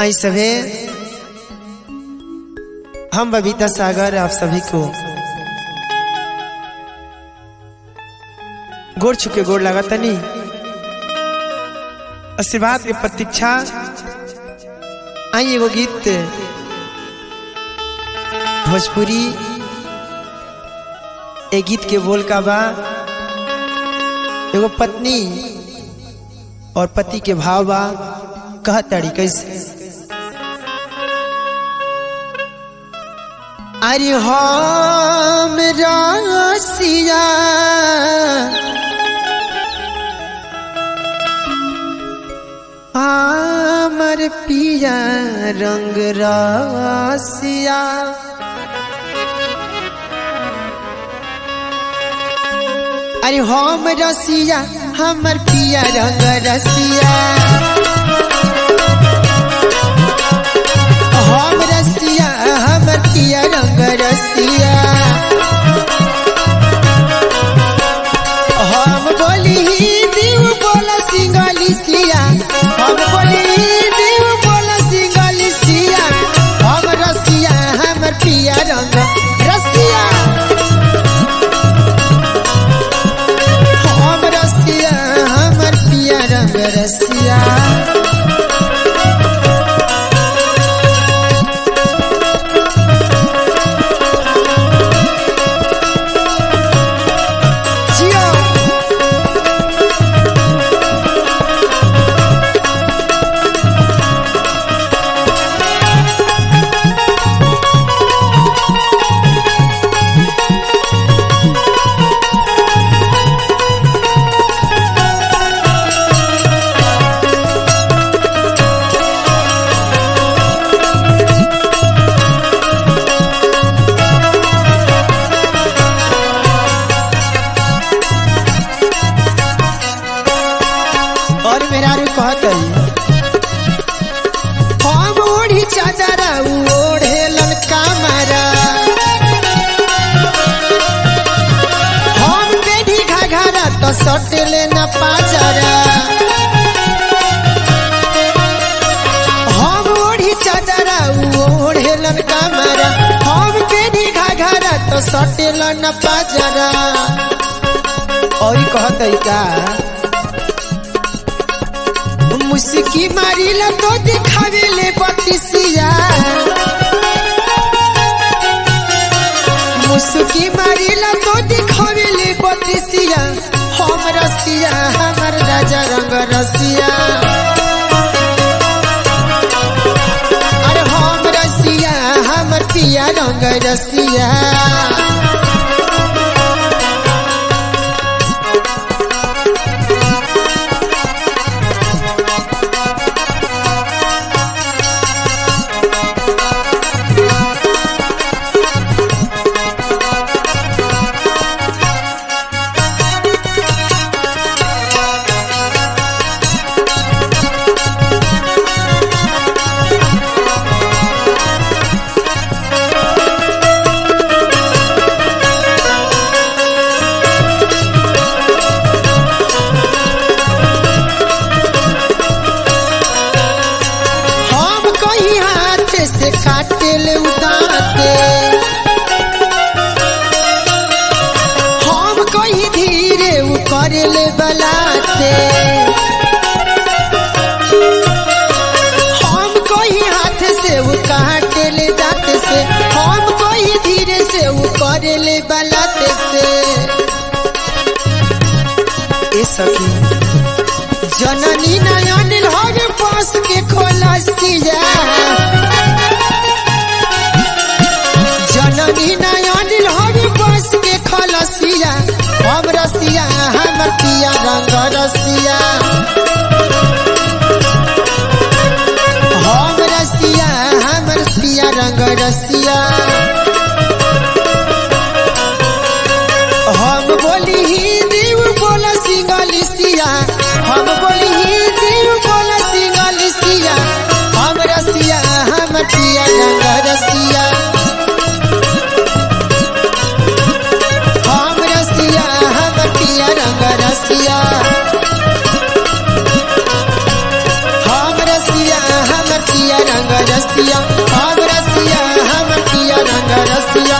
आई सभे हम बबीता सागर आप सभी को गोड़ छुके गोड़ लगा तनी आशीर्वाद के प्रतीक्षा आई एगो गीत भोजपुरी ए गीत के बोल का बा एगो पत्नी और पति के भाव बा कह ताड़ी कैसे अरे हम रसिया हमर पिया रंग रसिया अरे हम रसिया हमर पिया रंग रसिया हम रसिया हमर पिया रंग रसिया हम बोली दीव बोला सिंगली सिया हम बोली दीव बोला सिंगली सिया हम रसिया हमर पिया रंग रसिया हम रसिया हमर पिया रंग रसिया जियो और मेरा रू कहत हम ओढ़ी चादर ओढ़े ललका मारा हम बेढ़ी घाघरा तो सटले न पाजरा हम ओढ़ी चादर ओढ़े ललका मारा हम बेढ़ी घाघरा तो सटल न पाजरा और कहत का मुस्की मारिला तो दिखावे ले बतिसिया मुस्की मारिला तो दिखावे ले बतिसिया हम रसिया हमर राजा रंग रसिया अरे हम रसिया हमर पिया रंग रसिया हम कहीं हाथ से काटे ले उदाते हम कहीं धीरे उ करे ले बलाते हम कहीं हाथ से उ काटे ले दांत से हम कहीं धीरे से उ करे ले बलाते से ए सखी जननी नयन हर पास के खोलसिया जननी नयन हर पास के खोलसिया हम रसिया हमर पिया रंग रसिया हम रसिया हमर पिया रंग रसिया हम बोली ही देव बोला सिंगली सिया हम बोली ही देव बोला सिंगली सिया हम रसिया हम पिया रंग रसिया हम रसिया हम पिया रंग रसिया रंग रसिया हम रसिया हमर पिया रंग रसिया